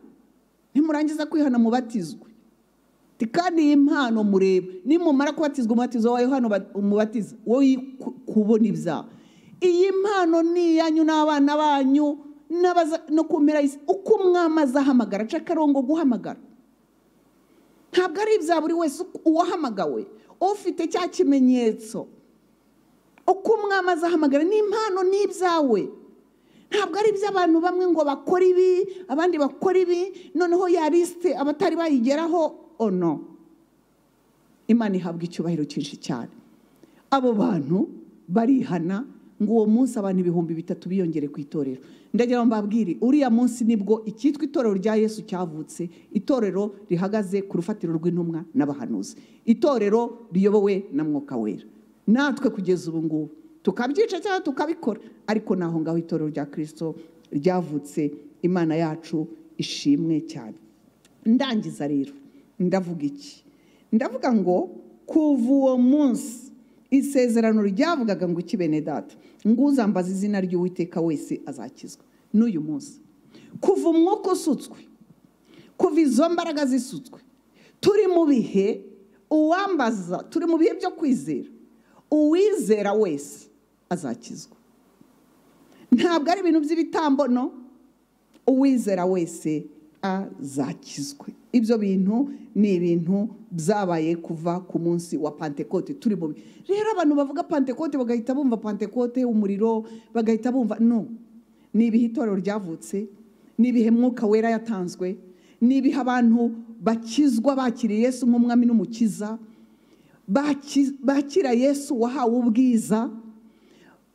nimurangiza kwihana mubatizwe Ati, kandi iyi mpano murebe nimumara kubatizwa umubatizo wa yohana uba- umubatiza wowe ku- kubona ibyaha iyi mpano ni iyanyu n'abana banyu n'abaza- no kumera isi uko umwami azahamagara aca akarongo guhamagara ntabwo ari ibya buri wese uwahamagawe ufite cya kimenyetso uko umwami azahamagara ni impano ni ibyawe ntabwo ari iby'abantu bamwe ngo bakora ibi abandi bakora ibi noneho ya lisite abatari bayigeraho ono imana ihabwa icyubahiro cyinshi cyane abo bantu barihana ngo uwo munsi abantu ibihumbi bitatu biyongere ku itorero ndagira ngo mbabwire uriya munsi nibwo icyitwa itorero rya yesu cyavutse itorero rihagaze ku rufatiro rw'intumwa n'abahanuzi itorero riyobowe na mwuka wera natwe kugeza ubu ngubu tukabyica cyangwa tukabikora ariko ni aho ngaho itorero rya kirisito ryavutse imana yacu ishimwe cyane ndangiza rero ndavuga iki ndavuga ngo kuva uwo munsi isezerano ryavugaga ngo iki bene data ngo uzambaza izina ry'uwiteka wese azakizwa n'uyu munsi kuva umwuka usutswe kuva izo mbaraga zisutswe turi mu bihe uwambaza turi mu bihe byo kwizera uwizera wese azakizwa ntabwo ari ibintu by'ibitambono uwizera wese azakizwe ibyo bintu ni ibintu byabaye kuva ku munsi wa pantekote turi mu bi- rero abantu bavuga pantekote bagahita bumva pantekote umuriro bagahita bumva no ni ibihe itorero ryavutse ni ibihe mwuka wera yatanzwe ni ibihe abantu bakizwa bakiriye yesu nk'umwami n'umukiza baki- bakira yesu wahawe ubwiza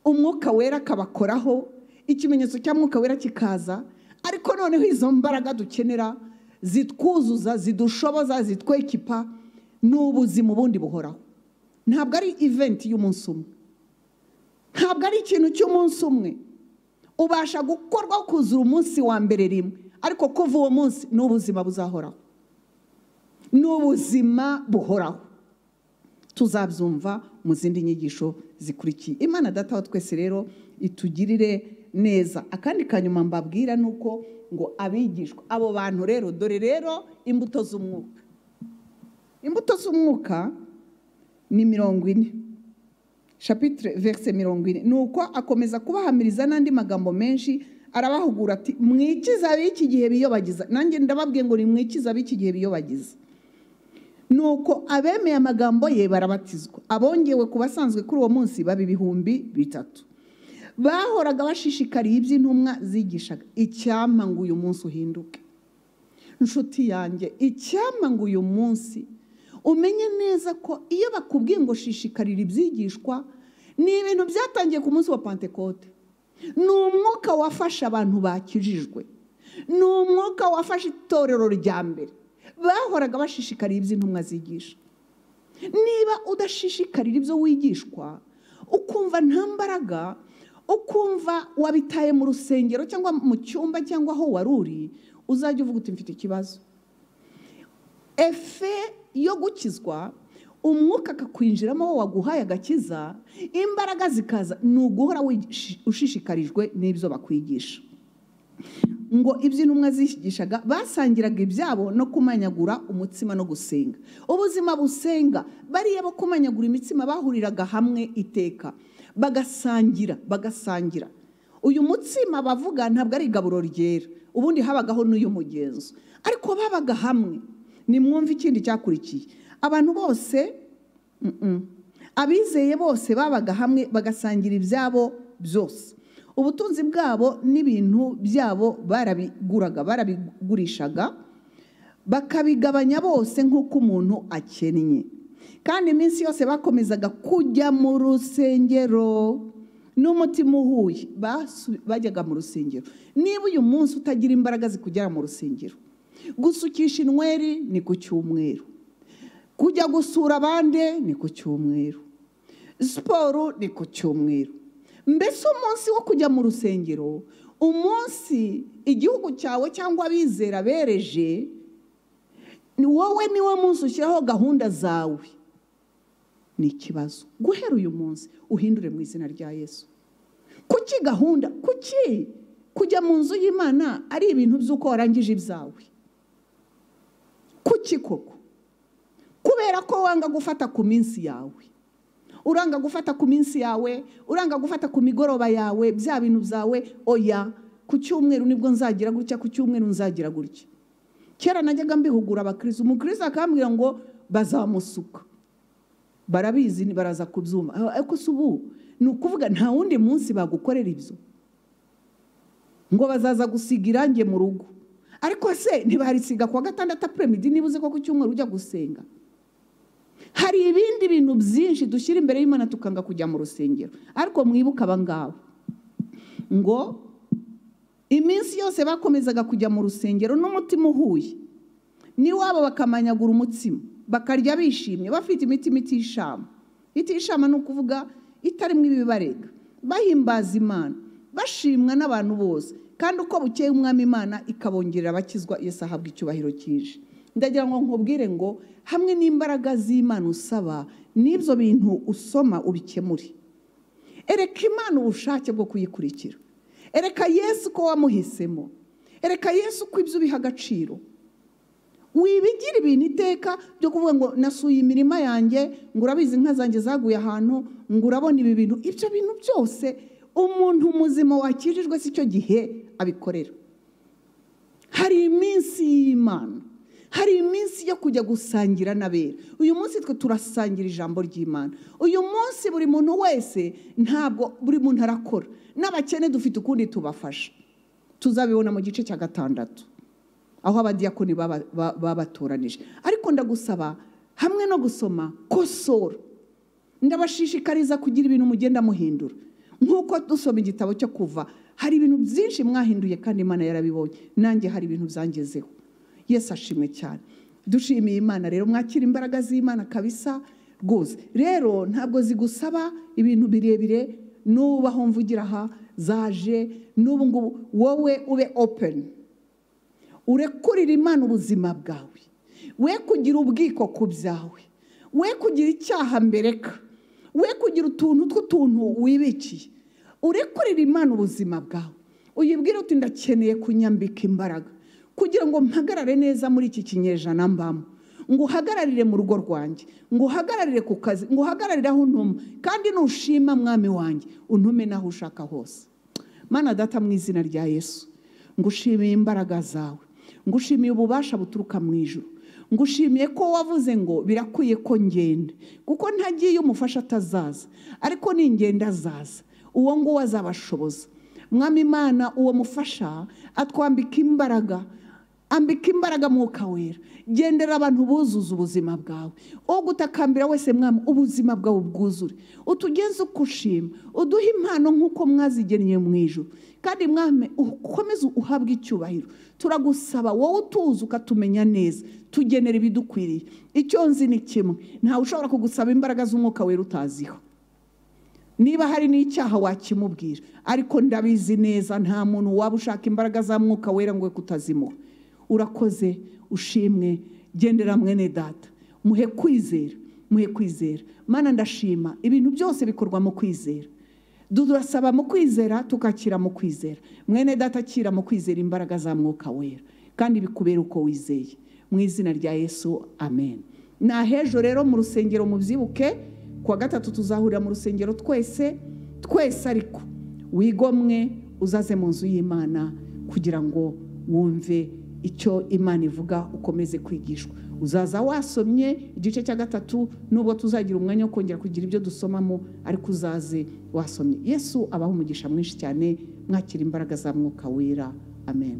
umwuka wera akabakoraho ikimenyetso cya mwuka wera kikaza ariko noneho izo mbaraga dukenera zitwuzuza zidushoboza zitwekipa ni ubuzima ubundi buhoraho ntabwo ari iventi y'umunsi umwe ntabwo ari ikintu cy'umunsi umwe ubasha gukorwa kuzura umunsi wa mbere rimwe ariko kuva uwo munsi ni ubuzima buzahoraho ni ubuzima buhoraho tuzabyumva mu zindi nyigisho zikurikiye imana data wa twese rero itugirire neza akandi kanyuma mbabwira ni uko ngo abigishwa abo bantu rero dore rero imbuto z'umwuka imbuto z'umwuka ni mirongo ine shapitire verise mirongo ine ni uko akomeza kubahamiriza n'andi magambo menshi arabahugura ati mwikiza ab'iki gihe biyobagiza nanjye ndababwiye ngo ni mwikiza ab'iki gihe biyobagiza nuko abemeye amagambo ye barabatizwa abongewe ku basanzwe kuri uwo munsi baba ibihumbi bitatu bahoraga bashishikariye iby'intumwa zigishaga icyampa ngo uyu munsi uhinduke inshuti yanjye icyampa ngo uyu munsi umenye neza ko iyo bakubwiye ngo shishikarira ibyigishwa ni ibintu byatangiye ku munsi wa pantekote ni umwuka wafashe abantu bakijijwe ni umwuka wafashe itorero rya mbere bahoraga bashishikariye iby'intumwa zigisha niba udashishikarira ibyo wigishwa ukumva nta mbaraga ukumva wabitaye mu rusengero cyangwa mu cyumba cyangwa aho wari uri uzajya uvuga uti mfite ikibazo efe yo gukizwa umwuka akakwinjiramo wo waguhaye agakiza imbaraga zikaza ni uguhora wigish- ushishikarijwe n'ibyo bakwigisha ngo ibyo intumwa zishigishaga basangiraga ibyabo no kumanyagura umutsima no gusenga ubuzima busenga bariya bo kumanyagura imitsima bahuriraga hamwe iteka bagasangira bagasangira uyu mutsima bavuga ntabwo ari igaburo ryera ubundi habagaho n'uyu mugenzo ariko babaga hamwe nimwumve ikindi cyakurikiye abantu bose mm, mm. abizeye bose babaga hamwe bagasangira ibyabo byose ubutunzi bwabo n'ibintu byabo barabiguraga barabigurishaga bakabigabanya bose nk'uko umuntu akennye kandi iminsi yose bakomezaga kujya mu rusengero n'umutima uhuye basu- bajyaga mu rusengero niba uyu munsi utagira imbaraga zikugera mu rusengero gusukisha inweri ni ku cyumweru kujya gusura abandi ni ku cyumweru siporo ni ku cyumweru mbese umunsi wo kujya mu rusengero umunsi igihugu cyawe cyangwa abizera bereje ni wowe niwo munsi ushyiraho gahunda zawe ni ikibazo guhera uyu munsi uhindure mu izina rya yesu kuki gahunda kuki kujya mu nzu y'imana ari ibintu by'uko warangije ibyawe kuki koko kubera ko wanga gufata ku minsi yawe uranga gufata ku minsi yawe uranga gufata ku migoroba yawe bya bintu byawe oya ku cyumweru nibwo nzagira gutya ku cyumweru nzagira gutya kera najyaga mbihugura abakirisitu umukirisitu akambwira ngo bazamusuka barabizi ni- baraza kubyumva Ah, ariko si ubu ni ukuvuga nta wundi munsi bagukorera ibyo ngo bazaza gusiga irangi mu rugo ariko se ntibarisiga kuwa gatandatu apremidi niba uzi ko ku cyumweru ujya gusenga hari ibindi bintu byinshi dushyira imbere y'imana tukanga kujya mu rusengero ariko mwibuke aba ngaba ngo iminsi yose bakomezaga kujya mu rusengero n'umutima uhuye n'iwabo bakamanyagura umutsima bakarya bishimye bafite imitima itishama itishama ni ukuvuga itarimo ibibarega bahimbaza imana bashimwa n'abantu bose kandi uko bukeye umwami imana ikabongerera abakizwa iyo ahabwa icyubahiro cyinshi ndagira ngo nkubwire ngo hamwe n'imbaraga z'imana usaba n'ibyo bintu usoma ubikemure ereka imana ubushake bwo kuyikurikira ereka yesu ko wamuhisemo ereka yesu ko ibyo ubiha agaciro wibigira ibintu iteka byo kuvuga ngo nasuye imirima yanjye ngo urabizi inka zanjye zaguye ahantu ngo urabona ibi bintu ibyo bintu byose umuntu muzima wakijijwe si cyo gihe abikorera hari iminsi y'imana hari iminsi yo kujya gusangira n'abera uyu munsi twe turasangira ijambo ry'imana uyu munsi buri muntu wese ntabwo buri muntu arakora n'abakene dufite ukundi tubafasha tuzabibona mu gice cya gatandatu aho abadiyakoni baba- ba- babatoranije ariko ndagusaba hamwe no gusoma kosora ndabashishikariza kugira ibintu mugenda muhindura nk'uko dusoma igitabo cyo kuva hari ibintu byinshi mwahinduye kandi imana yarabibonye nanjye hari ibintu byangezeho yesu ashimwe cyane dushimiye imana rero mwakira imbaraga z'imana kabisa rwose rero ntabwo zigusaba ibintu birebire n'ubu aho mvugira aha zaje n'ubu ngubu wowe ube openi urekurira imana ubuzima bwawe we kugira ubwiko ku byawe we kugira icyaha mbereka we kugira utuntu tw'utuntu wibikiye urekurira imana ubuzima bwawe uyibwire uti ndakeneye kunyambika imbaraga kugira ngo mpagarare neza muri iki kinyejana mbamo ngo uhagararire mu rugo rwanjye ngo uhagararire ku kazi ngo uhagararire aho untuma kandi nushima mwami wanjye untume n'aho ushaka hose mana data mu izina rya yesu ngushimiye imbaraga zawe ngushimiye ububasha buturuka mu ijuru ngushimiye ko wavuze ngo birakwiye ko ngenda kuko ntagiye umufasha atazaza ariko ningenda azaza uwo nguwo azabashoboza mwami imana uwo mufasha atwambika imbaraga ambika imbaraga mwuka wera gendera abantu buzuza ubuzima bwawe ugutakambira wese mwami ubuzima bwawe bwuzure utugeze uko ushima uduhe impano nk'uko mwazigennye mu ijoro kandi mwami ukomeze uhabwe icyubahiro turagusaba wowe utuzi ukatumenya neza tugenera ibidukwiriye icyo nzi ni kimwe ntawe ushobora kugusaba imbaraga z'umwuka wera utaziho niba hari n'icyaha wakimubwira ariko ndabizi neza nta muntu waba ushaka imbaraga za mwuka wera ngo we kutazimuha urakoze ushimwe gendera mwene data muhe kwizera muhe kwizera mana ndashima ibintu byose bikorwa mu kwizera turasaba mu kwizera tukakira mu kwizera mwene data akira mu kwizera imbaraga za mwuka wera kandi bikubera uko wizeye mu izina rya yesu amen ni ahejo rero mu rusengero mubyibuke kuwa gatatu tuzahurira mu rusengero twese twese ariko wigomwe uzaze mu nzu y'imana kugira ngo wumve icyo imana ivuga ukomeze kwigishwa uzaza wasomye igice cya gatatu nubwo tuzagira umwanya wo kongera kugira ibyo dusomamo ariko uzaze wasomye yesu abaho umugisha mwinshi cyane mwakira imbaraga za mwuka wera amen